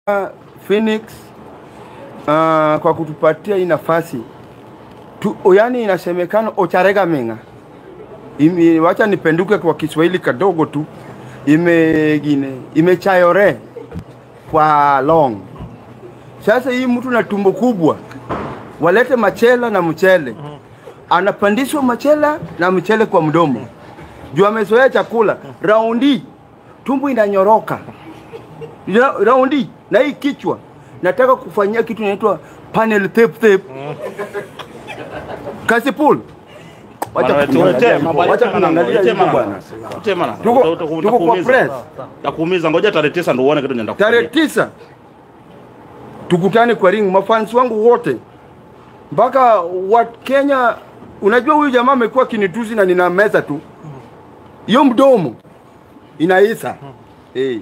Phoenix uh, kwa kutupatia hii nafasi tu, yani inasemekana Ocharega Menga Ime, wacha nipenduke kwa Kiswahili kadogo tu imegine imechayore kwa long. Sasa hii mtu na tumbo kubwa walete machela na mchele, anapandishwa machela na mchele kwa mdomo juu amezoea chakula. Raundi tumbo inanyoroka Ra- raundi na hii kichwa nataka kufanyia kitu inaitwa panel tape tape kasipul wacha Bwana, kuniangalia tuletee hivyo, mambo, wacha letee maneno, kuniangalia letee hivyo maneno. bwana. Letee maneno. Tuko- Uta- uta- tuko kwa utakuumiza. press. Takuumiza, ngoja tarehe tisa ndio uone kitu nenda Tarehe tisa tukutane kwa ring, mafans wangu wote mpaka wa Kenya. Unajua huyu jamaa amekuwa kinitusi na nina meza tu, hiyo mdomo inaisa hey.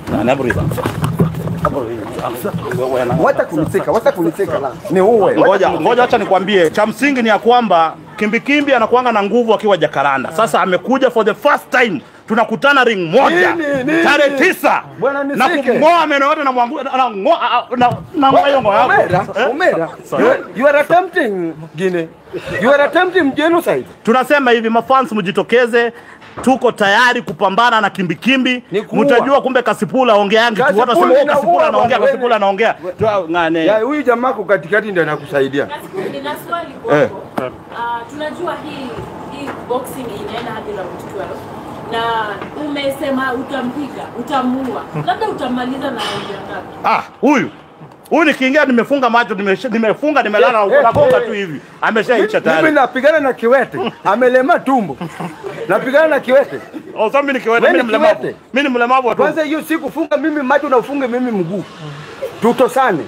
Wacha kuniseka, wacha kuniseka la ni uwe Ngoja ngoja, acha nikwambie, cha msingi ni ya kwamba Kimbikimbi anakuanga na nguvu akiwa Jakaranda. Sasa amekuja for the first time, tunakutana ring moja Nini, nini? tarehe tisa Bwana, na nisike. kumng'oa meno yote na mwangu na ng'oa na na ng'oa hiyo ng'oa yako. Omera, Eh? Omera, you are, you are attempting Guinea. You are attempting genocide. Tunasema hivi mafans, mjitokeze, tuko tayari kupambana na kimbikimbi. Ni kuua. Mtajua kumbe Kasipula ongeangi tu, Kasipula watu wasema oh, inaua Kasipula anaongea, bwana, Kasipula anaongea. Tu- ng'ane. Ya huyu jamaa kwa katikati ndio anakusaidia. Nina swali Eh. kwako. Ah, tunajua hii hii boxing inaenda hadi round 12 na umesema utampiga, utamuua, labda utamaliza na round ya ngapi? Ah, huyu huyu nikiingia nimefunga macho nimesha- nimefunga nimelala Eh, eh, nagonga eh. tu hivi ameshaisha Mimi tayari. napigana na kiwete, amelema tumbo. Napigana na kiwete. Oh, sasa mimi nikiweta Wewe mimi ni ni mlemavu. kiwete. Mimi ni mlemavu wa Kwanza tumbo. hiyo siku funga mimi macho na ufunge mimi mguu. Tutosane.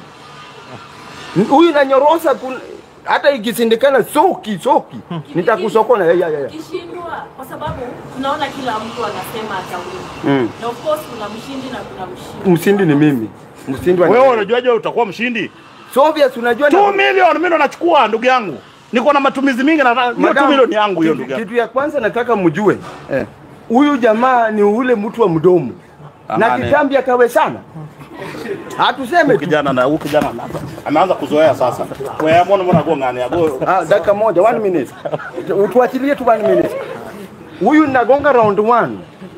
Huyu nanyorosa kun... hata ikisindikana soki soki nitakusokona ya, ya, ya. Kishindwa kwa sababu tunaona kila mtu anasema atawini. Mm. Na of course kuna mshindi na kuna mshindi. Msindi ni mimi. Msindi wa Wewe unajuaje wewe utakuwa mshindi? Soviet unajua na- 2 million mimi ndo nachukua ndugu yangu. Niko na matumizi mingi na hiyo 2 Madam, million yangu hiyo kitu- ndugu yangu. Kitu ya kwanza nataka mjue huyu jamaa ni ule mtu wa mdomo na Amane. kitambi akawe sana, hatuseme Huyu tu. kijana na huyu kijana na ameanza kuzoea sasa. Wewe mbona mbona go ngani yago? Ah, dakika moja, one minute, tuachilie tu one minute. Huyu nagonga round one,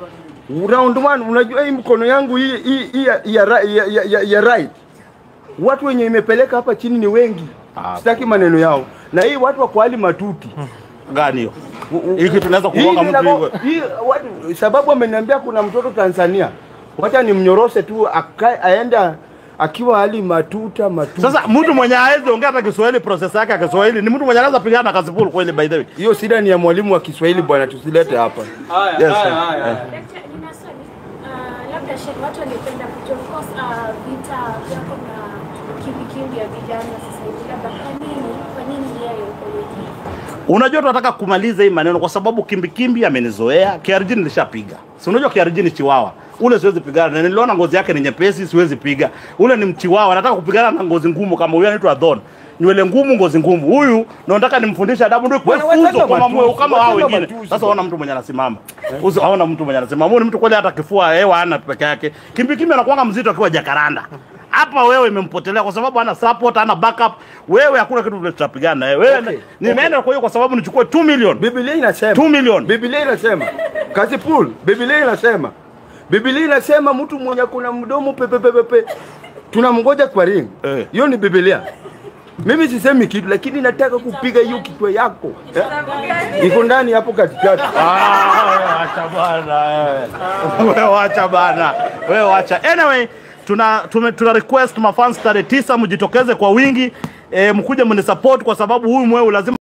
round one. Unajua hii mkono yangu hii hii hii ya, ya, ra- ya, ya, ya, ya right, watu wenye imepeleka hapa chini ni wengi, Ah. sitaki maneno yao, na hii watu wa kwa hali matuti Gani hiyo? Hiki tunaweza kugonga Hii mtu ninago- hivyo. hii watu- sababu ameniambia kuna mtoto Tanzania, wacha nimnyoroshe tu akae aenda akiwa hali matuta matuta. Sasa mtu mwenye hawezi ongea hata Kiswahili process yake ya Kiswahili ni mtu mwenye anaweza pigana na Kasipul kweli by the way. hiyo shida ni ya mwalimu wa Kiswahili bwana, tusilete hapa. Yes, sir. Eh. Daktari, nina swali. Ah, labda Sheikh, watu wangependa kujua of course ah, vita vyako na kimbikimbi ya vijana sasa hivi, labda kwa nini kwa nini yeye uko hivi? Unajua tunataka kumaliza hii maneno kwa sababu kimbikimbi amenizoea. KRG nilishapiga. Si unajua KRG ni chiwawa. Ule siwezi pigana na niliona ngozi yake ni nyepesi, siwezi piga. Ule ni mchiwawa, nataka kupigana na ngozi ngumu kama huyu anaitwa Don. Nywele ngumu, ngozi ngumu. Huyu ndo nataka nimfundishe adabu ndio kwa Bwana, wachana funzo kwa matusi, mamwe kama hao wachana wengine. matusi Sasa bwana. ona mtu mwenye anasimama. Usi haona mtu mwenye anasimama. Huyu ni mtu kweli hata kifua hewa hana peke yake. Kimbikimbi anakuanga mzito akiwa Jakaranda. Hapa wewe imempotelea kwa sababu hana support, hana backup. Wewe hakuna kitu vile tutapigana na wewe. Wewe Okay, nimeenda kwa hiyo kwa sababu nichukue 2 million. Biblia inasema 2 million. Biblia inasema Kasipul, Biblia inasema Biblia inasema mtu mwenye kuna mdomo pepepepepe tunamngoja kwa ring. Eh. Hiyo ni Biblia. Mimi sisemi kitu, lakini nataka kupiga hiyo kichwa yako eh? iko ndani hapo katikati. Ah, wewe acha bwana wewe. Wewe acha bana. Wewe acha. Anyway, tuna tume, tuna request mafans tarehe tisa mjitokeze kwa wingi. E, mkuje mnisupport kwa sababu huyu mweu lazima